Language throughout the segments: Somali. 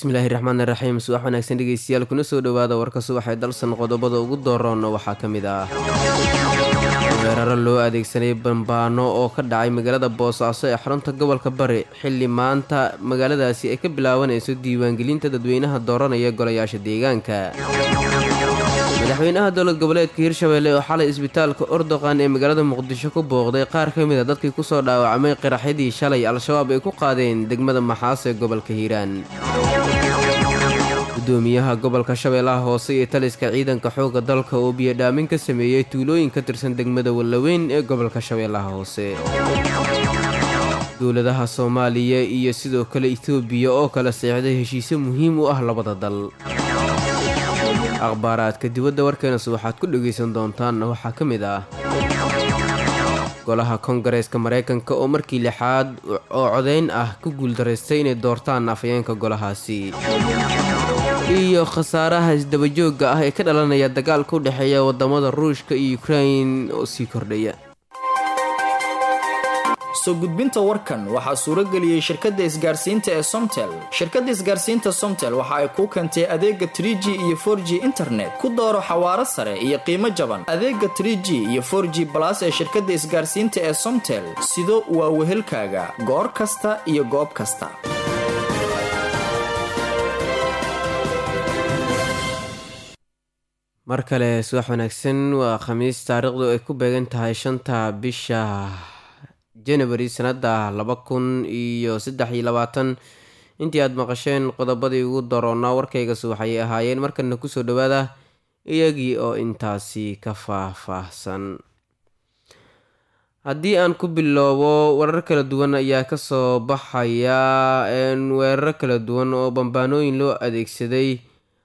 bismillaahi raxmaani raxiim subax wanaagsan dhegeystayaal kuna soo dhowaada warka subaxee dalsan qodobada ugu dooroon waxaa ka mid ah weeraro loo adeegsanay bambaano oo ka dhacay magaalada boosaaso ee xarunta gobolka bari xilli maanta magaaladaasi ay ka bilaabanayso diiwaangelinta dadweynaha dooranaya golayaasha deegaanka madaxweynaha dowlad goboleedka hirshabelle oo xalay isbitaalka ordoqan ee magaalada muqdisho ku booqday qaar ka mid a dadkii kusoo dhaawacmay qaraxyadii shalay al-shabaab ay ku qaadeen degmada maxaas ee gobolka hiiraan gudoomiyaha gobolka shabeellaha hoose iyo taliska ciidanka xoogga dalka oo biyodhaamin ka sameeyey tuulooyin ka tirsan degmada wallaweyn ee gobolka shabeellaha hoose dowladaha soomaaliya iyo sidoo kale etoobiya oo kala seexday heshiisyo muhiim u ah labada dal akhbaaraadka dibadda warkeenas waxaad ku dhegaysan doontaan waxaa ka mid ah golaha kongareeska maraykanka oo markii lixaad oo codayn ah ku guuldaraystay inay doortaan afayeenka golahaasi iyo khasaaraha isdabajoogga ah ee ka dhalanaya dagaalka u dhexeeya wadamada ruushka iyo ukrain oo sii kordhaya soo gudbinta warkan waxaa suuro geliyey shirkadda isgaarsiinta ee somtel shirkadda isgaarsiinta somtel waxa ay kuu keentay adeega trie g iyo for g internet ku dooro xawaaro sare iyo qiimo jaban adeega trie g iyo for g balas ee shirkadda isgaarsiinta ee somtel sido waa wehelkaaga goor kasta iyo goob kasta mar kale subax wanaagsan waa khamiis taariikhdu ay ku beegan tahay shanta bisha janawari sanada laba kun iyo saddex iyo labaatan intii aada maqasheen qodobadii ugu daroonaa warkaygas waxay ahaayeen markana kusoo dhawaada iyagii oo intaasi ka faah-faahsan haddii aan ku bilowbo warar kala duwan ayaa kasoo baxaya weeraro kala duwan oo bambaanooyin loo adeegsaday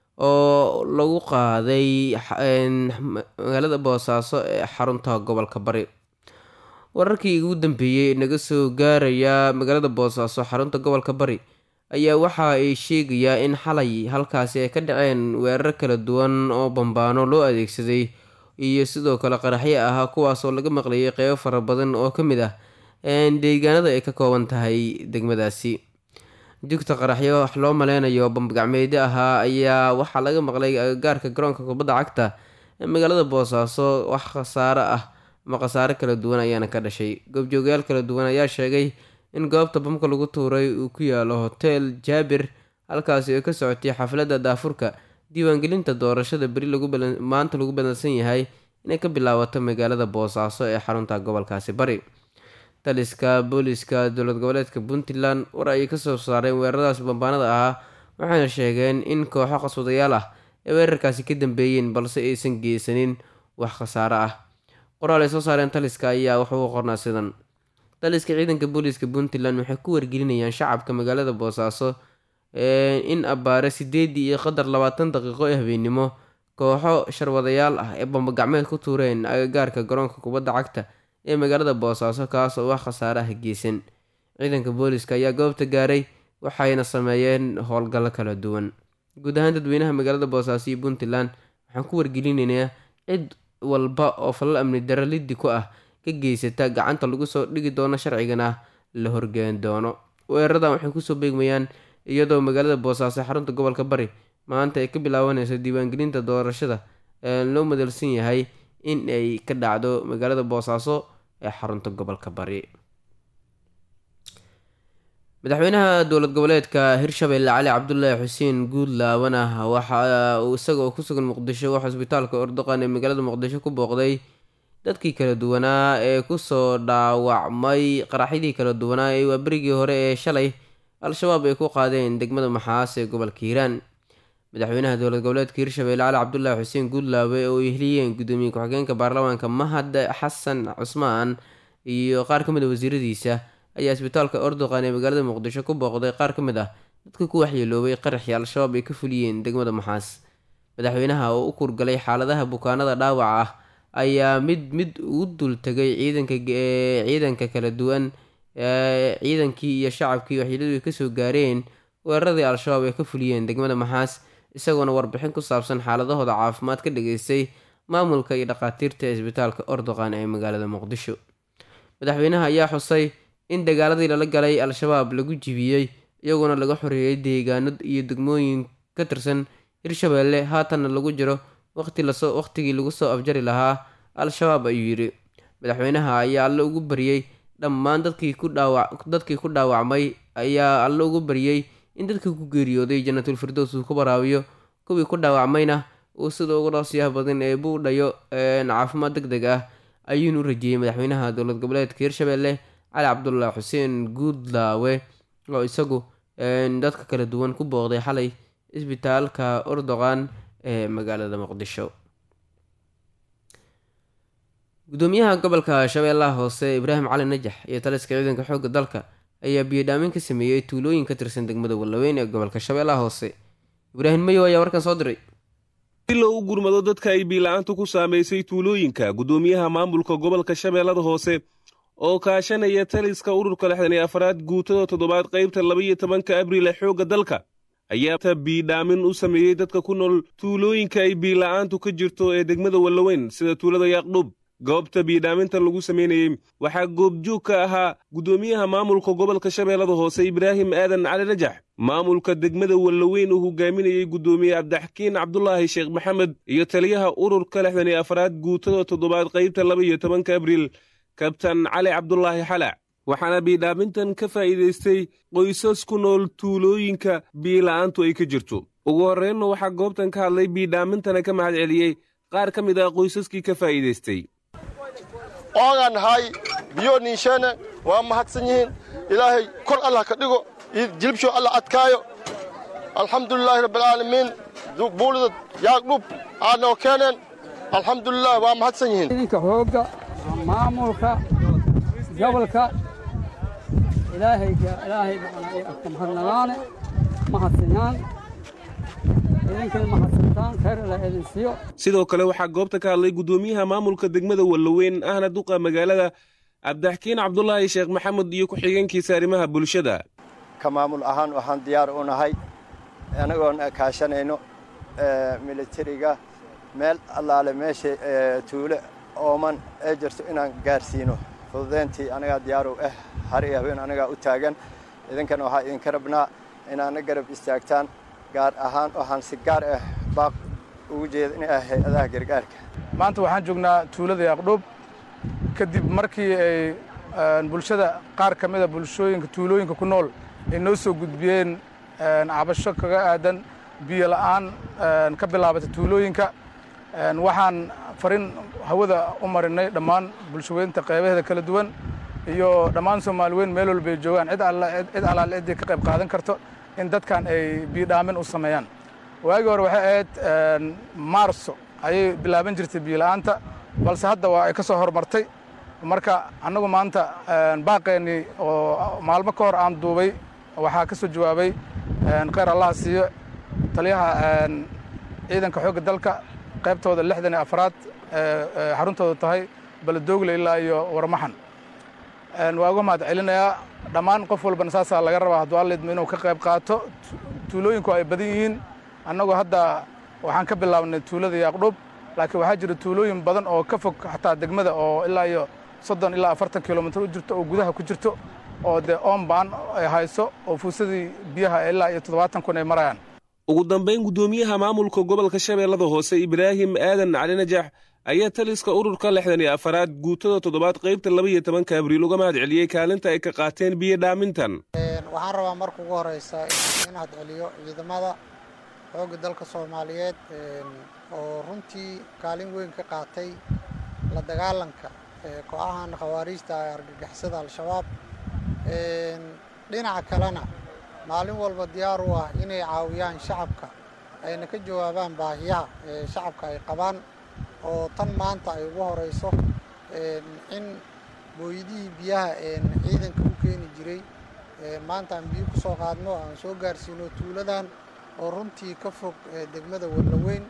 oo lagu qaaday magaalada boosaaso ee xarunta gobolka bari wararkii ugu dambeeyey naga soo gaaraya magaalada boosaaso xarunta gobolka bari ayaa waxa ay sheegayaa in xalay halkaasi ay ka dhaceen weerar kala duwan oo bambaano loo adeegsaday iyo sidoo kale qaraxyo ahaa kuwaasoo laga maqlayay qeybo fara badan oo ka mid ah deegaanada ay ka kooban tahay degmadaasi jugta qaraxyo wax loo maleynayo bambagacmeedyo ahaa ayaa waxaa laga maqlay agagaarka garoonka kubadda cagta ee magaalada boosaaso wax khasaaro ah ama khasaare kala duwan ayaana ka dhashay goobjoogayaal kala duwan ayaa sheegay in goobta bamka lagu tuuray uu ku yaalo hotel jaabir halkaasi oo ka socotay xafladda daafurka diiwaangelinta doorashada beri maanta lagu badansan yahay inay ka bilaabato magaalada boosaaso ee xarunta gobolkaasi bari taliska booliska dowlad goboleedka puntland war ayay kasoo saareen weeraradaas bambaanada ahaa waxayna sheegeen in kooxo qaswadayaal ah ay weerarkaasi ka dambeeyeen balse aysan geysanin wax khasaare ah qoraal ay soo saareen taliska ayaa wuxuu u qornaa sidan taliska ciidanka booliiska puntland waxay ku wargelinayaan shacabka magaalada boosaaso in abbaare sideedii iyo qadar labaatan daqiiqo ee habeennimo kooxo sharwadayaal ah ee bambagacmeed ku tuureen agagaarka garoonka kubadda cagta ee magaalada boosaaso kaas oo wax khasaare ah geysan ciidanka booliiska ayaa goobta gaaray waxayna sameeyeen howlgallo kala duwan guud ahaan dadweynaha magaalada boosaaso iyo puntland waxaan ku wargelinaynaa cid walba oo falal amni daro liddi ku ah ka geysata gacanta lagu soo dhigi doono sharcigana la horgeen doono weeraradan waxay kusoo beegmayaan iyadoo magaalada boosaaso xarunta gobolka bari maanta ay ka bilaabanayso diiwaangelinta doorashada ee loo madalsan yahay in ay ka dhacdo magaalada boosaaso ee xarunta gobolka bari madaxweynaha dowlad goboleedka hirshabelle cali cabdulaahi xuseen guudlaabana waxa uu isagoo ku sugan muqdisho wax isbitaalka ordoqan ee magaalada muqdisho ku booqday dadkii kala duwanaa ee kusoo dhaawacmay qaraxyadii kala duwanaa ee waa berigii hore ee shalay al-shabaab ay ku qaadeen degmada maxaas ee gobolka hiiraan madaxweynaha dowlad goboleedka hirshabelle cali cabdulaahi xuseen guudlaabe oo ay heliyeen gudoomiye ku-xigeenka baarlamaanka mahad xasan cusmaan iyo qaar ka mid a wasiiradiisa ayaa isbitaalka ordoqan ee magaalada muqdisho ku booqday qaar ka mid ah dadka ku waxyeeloobay qaraxii al-shabaab ay ka fuliyeen degmada maxaas madaxweynaha oo u kurgalay xaaladaha bukaanada dhaawaca ah ayaa mid mid ugu dul tegay ciidanka ciidanka kala duwan ciidankii iyo shacabkii waxyeeladu ay kasoo gaareen weeraradii al-shabaab ay ka fuliyeen degmada maxaas isagoona warbixin ku saabsan xaaladahooda caafimaad ka dhageystay maamulka iyo dhakhaatiirta ee isbitaalka ordoqan ee magaalada muqdisho madaxweynaha ayaa xusay in dagaaladii lala galay al-shabaab lagu jibiyey iyagoona laga xoreeyey deegaano iyo degmooyin ka tirsan hirshabeelle haatanna lagu jiro waqti lasoo waqtigii lagu soo afjari lahaa al-shabaab ayuu yidhi madaxweynaha ayaa alle ugu baryey dhammaan dadkii ku dhaawac dadkii ku dhaawacmay ayaa alle ugu baryey in dadkii ku geeriyooday jannatul firdows uu ku baraabiyo kuwii ku dhaawacmayna uu sida ugu dhaqsiyaha badan ee buu dhayo caafimaad deg deg ah ayuunu rajeeyey madaxweynaha dowlad goboleedka hirshabeelle cali cabdullah xuseen guudlaawe oo isagu dadka kala duwan ku booqday xalay isbitaalka ordoqan ee magaalada muqdisho gudoomiyaha gobolka shabeellaha hoose ibraahim cali najax iyo taliska ciidanka xoogga dalka ayaa biyodhaamin ka sameeyey tuulooyin ka tirsan degmada wallaweyn ee gobolka shabeellaha hoose ibraahim mayow ayaa warkan soo diray si loo u gurmado dadka ay biila-aantu ku saamaysay tuulooyinka gudoomiyaha maamulka gobolka shabeellada hoose oo kaashanaya taliska ururka lixdan iyo afaraad guutada toddobaad qaybta labaiyo tobanka abriil ee xoogga dalka ayaa biidhaamin u sameeyey dadka ku nool tuulooyinka ay biila-aantu ka jirto ee degmada wallaweyn sida tuulada yaaqdhub goobta biidhaamintan lagu samaynayey waxaa goobjoog ka ahaa gudoomiyaha maamulka gobolka shabeellada hoose ibraahim aadan cali najax maamulka degmada wallaweyn uu hogaaminayey gudoomiye cabdixakiin cabdulaahi sheekh maxamed iyo taliyaha ururka lixdan iyo afaraad guutada toddobaad qaybta laba iyo tobanka abriil kabtan cali cabdulaahi xalac waxaana biidhaamintan ka faa'iidaystay qoysas ku nool tuulooyinka biila'aantu ay ka jirto ugu horreynna waxaa goobtan ka hadlay biidhaamintana ka mahad celiyey qaar ka mid ah qoysaskii ka faa'iidaystay oogaan nahay biyo niisheene waa mahadsan yihiin ilaahay kor allah ka dhigo jilibsho alla adkaayo alxamdulilaahi rabbialcaalamiin buulida yaagdhub aadnoo keeneen alxamdulilah waa mahadsan yihiin idinka xoogga maamulka gobolka ilaahayga ilaahay ka mahadnagaane mahadsinyaan idinkay mahadsantaan khayr ilaa idin siiyo sidoo kale waxaa goobta ka hadlay gudoomiyaha maamulka degmada wallaweyn ahna duqa magaalada cabdixakiin cabdulaahi sheekh maxamed iyo ku-xigeenkiisa arrimaha bulshada ka maamul ahaan waxaan diyaar u nahay anagoon kaashanayno militariga meel allaale meesha tuule ooman ee jirto inaan gaarsiino fududeyntii anagaa diyaar u ah har iyo habeen anagaa u taagan idinkana waxaa idinka rabnaa inaana garab istaagtaan gaar ahaan waxaan si gaar ah baaq ugu jeeda in ah hay-adaha gargaarka maanta waxaan joognaa tuulada yaaqdhub kadib markii ay bulshada qaar ka mida bulshooyinka tuulooyinka ku nool ay noo soo gudbiyeen cabasho kaga aadan biyo la'aan ka bilaabatay tuulooyinka waxaan farin hawada u marinay dhammaan bulshaweynta qaybaheeda kala duwan iyo dhammaan soomaali weyn meel walba ay joogaan cid allaale ciddii ka qayb qaadan karto in dadkan ay biyodhaamin u sameeyaan waagii hore waxay ahayd maarso ayay bilaaban jirtay biyola'aanta balse hadda waa ay ka soo horumartay marka annagu maanta baaqeennii oo maalmo ka hor aan duubay waxaa ka soo jawaabay khayr allaha siiyo taliyaha ciidanka xoogga dalka qaybtooda lixdan iyo afraad xaruntooda tahay baladoogle ilaa iyo warmaxan waa uga mahad celinayaa dhammaan qof walbana saasaa laga rabaa hadduu allidmo inuu ka qayb qaato tuulooyinku ay badan yihiin annagu hadda waxaan ka bilaabnay tuulada yaaqdhub laakiin waxaa jira tuulooyin badan oo ka fog xataa degmada oo ilaa iyo soddon ilaa afartan kilomitir u jirto oo gudaha ku jirto oo dee oombaan ay hayso oo fuusadii biyaha ilaa iyo toddobaatan kun ay marayaan ugu dambayn gudoomiyaha maamulka gobolka shabeellada hoose ibraahim aadan cali najax ayaa taliska ururka lixdan iyo afaraad guutada toddobaad qaybta laba iyo tobanka abriil uga mahad celiyey kaalinta ay ka qaateen biyo dhaamintan waxaan rabaa marka ugu horeysa in mahad celiyo ciidamada xoogga dalka soomaaliyeed oo runtii kaalin weyn ka qaatay la dagaalanka kooxahan khawaariijta ee argagixisada al-shabaab dhinaca kalena maalin walba diyaar u ah inay caawiyaan shacabka ayna ka jawaabaan baahiyaha ee shacabka ay qabaan oo tan maanta ay ugu horeyso in booyadihii biyaha ciidanka u keeni jiray maanta aan biyo ku soo qaadno aan soo gaarsiino tuuladan oo runtii ka fog degmada wallaweyn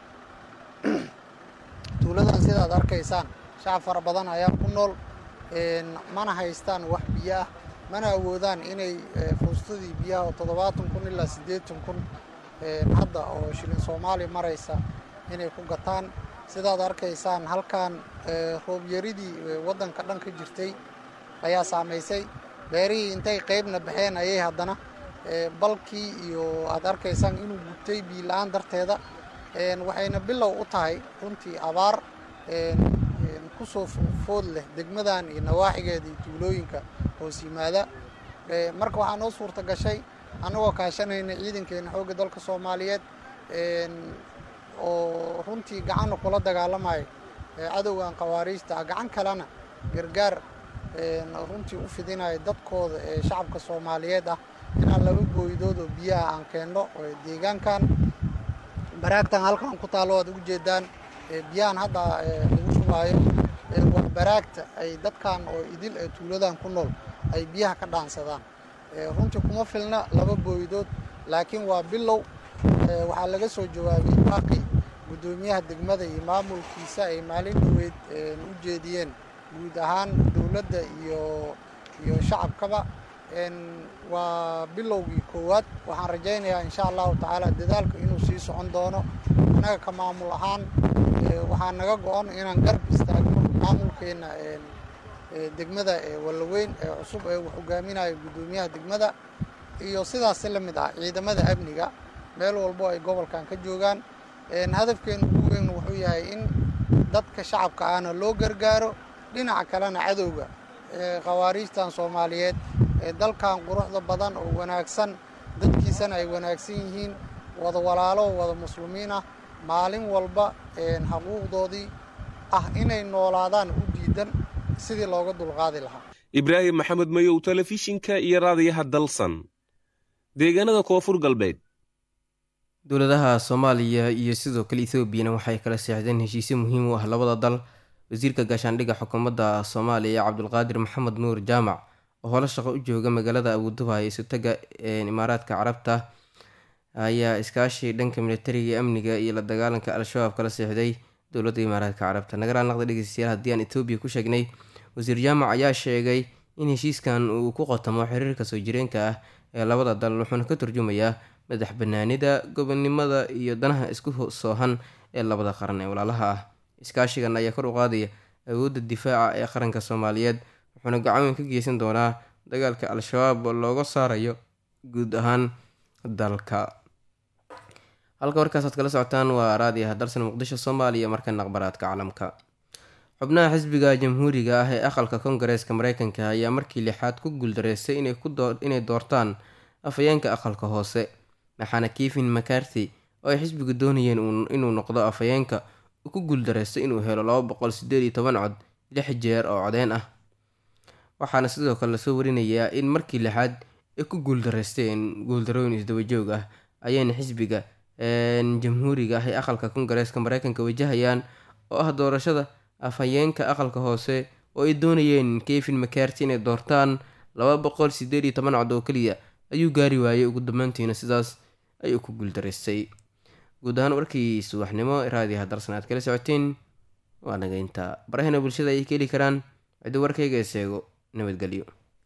tuuladan sidaad arkaysaan shacab fara badan ayaa ku nool mana haystaan wax biyo ah mana awoodaan inay fuustadii biyaha oo toddobaatan kun ilaa siddeetan kun hadda oo shilin soomaaliya maraysa inay ku gataan sidaad arkaysaan halkan roobyaridii waddanka dhan ka jirtay ayaa saamaysay beerihii intay qaybna baxeen ayay haddana balkii iyo aad arkaysaan inuu gubtay biila-aan darteeda waxayna bilow u tahay runtii abaar kusoo food leh degmadan iyo nawaaxigeeda iyo tuulooyinka hoos yimaada marka waxaa noo suurta gashay annagoo kaashanayna ciidankeena xoogga dalka soomaaliyeed oo runtii gacanna kula dagaalamayo cadowgan khawaariijta ah gacan kalena gargaar runtii u fidinayo dadkooda ee shacabka soomaaliyeed ah inaan laba booydood oo biyaha aan keenno deegaankan baraagtan halkan ku taallo waad ugu jeedaan biyahan hadda lagu shubaayo waa baraagta ay dadkan oo idil ee tuuladan ku nool ay biyaha ka dhaansadaan runtii kuma filna laba booydood laakiin waa bilow waxaa laga soo jawaabay baaqi guddoomiyaha degmada iyo maamulkiisa ay maalin dhaweyd u jeediyeen guud ahaan dowladda iyo iyo shacabkaba waa bilowgii koowaad waxaan rajaynayaa insha allahu tacaala dadaalka inuu sii socon doono annaga ka maamul ahaan waxaa naga go-on inaan garb istaagno maamulkeenna degmada wallaweyn ee cusub ee uu hogaaminayo guddoomiyaha degmada iyo sidaasi la mid ah ciidamada amniga meel walbo ay gobolkan ka joogaan hadafkeenu ugu weyn wuxuu yahay in dadka shacabka ahna loo gargaaro dhinaca kalena cadowga khawaariijtan soomaaliyeed ee dalkan quruxda badan oo wanaagsan dadkiisana ay wanaagsan yihiin wada walaalo wada muslimiin ah maalin walba xaquuqdoodii ah inay noolaadaan u diidan sidii looga dulqaadi lahaa ibraahim maxamed mayow telefishinka iyo raadiyaha dalsan deegaanada koonfur galbeed dowladaha soomaaliya iyo sidoo kale ethoobiana waxay kala seexdeen heshiisyo muhiim u ah labada dal wasiirka gaashaandhigga xukuumadda soomaaliya cabdulqaadir maxamed nuur jaamac oo holo shaqo u jooga magaalada abuduba ee isutaga imaaraadka carabta ayaa iskaashi dhanka militariga ee amniga iyo la dagaalanka al-shabaab kala seexday dowladda imaaraadka carabta nagaraa naqda dhegeystayaal haddii aan etoobiya ku sheegnay wasiir jaamac ayaa sheegay in heshiiskan uu ku qotamo xiriirka soo jireenka ah ee labada dal wuxuuna ka turjumayaa madax banaanida gobonnimada iyo danaha isku soohan ee labada qaran ee walaalaha ah iskaashigan ayaa kor u qaadaya awoodda difaaca ee qaranka soomaaliyeed wuxuuna gacaweyn ka geysan doonaa dagaalka al-shabaab oo looga saarayo guud ahaan dalka halka warkaasaad kala socotaan waa raadiyaha dalsan muqdisho soomaaliya markana aqbaraadka caalamka xubnaha xisbiga jamhuuriga ah ee aqalka kongareeska mareykanka ayaa markii lixaad ku guuldareystay inay doortaan afhayeenka aqalka hoose maxaana kevin macarthy oo ay xisbigu doonayeen inuu noqdo afhayeenka uu ku guuldareystay inuu helo laba boqol sideed iyo toban cod lix jeer oo codeen ah waxaana sidoo kale lasoo warinayaa in markii lixaad ay ku guuldareysteen guuldarooyin isdabajoog ah ayayna xisbiga jamhuuriga ah ee aqalka kongareeska mareykanka wajahayaan oo ah doorashada afhayeenka aqalka hoose oo ay doonayeen kevin macarty inay doortaan laba boqol sideed iyo toban cod oo keliya ayuu gaari waayey ugu dambeyntiina sidaas ayuu ku guuldaraystay guud ahaan warkii subaxnimo raadiyaha darsan aad kala socoteen waa nagaynta barahena bulshada ayay ka heli karaan ciddi warkayga ee seego nabadgelyo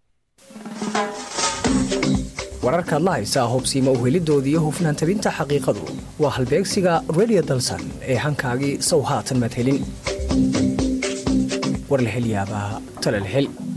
wararkaad la haysaa hubsiima uhelidooda iyo hufnaan tabinta xaqiiqadu waa halbeegsiga redio dalsan ee hankaagii sow haatan madhelin war la hel yaabaa tala la hel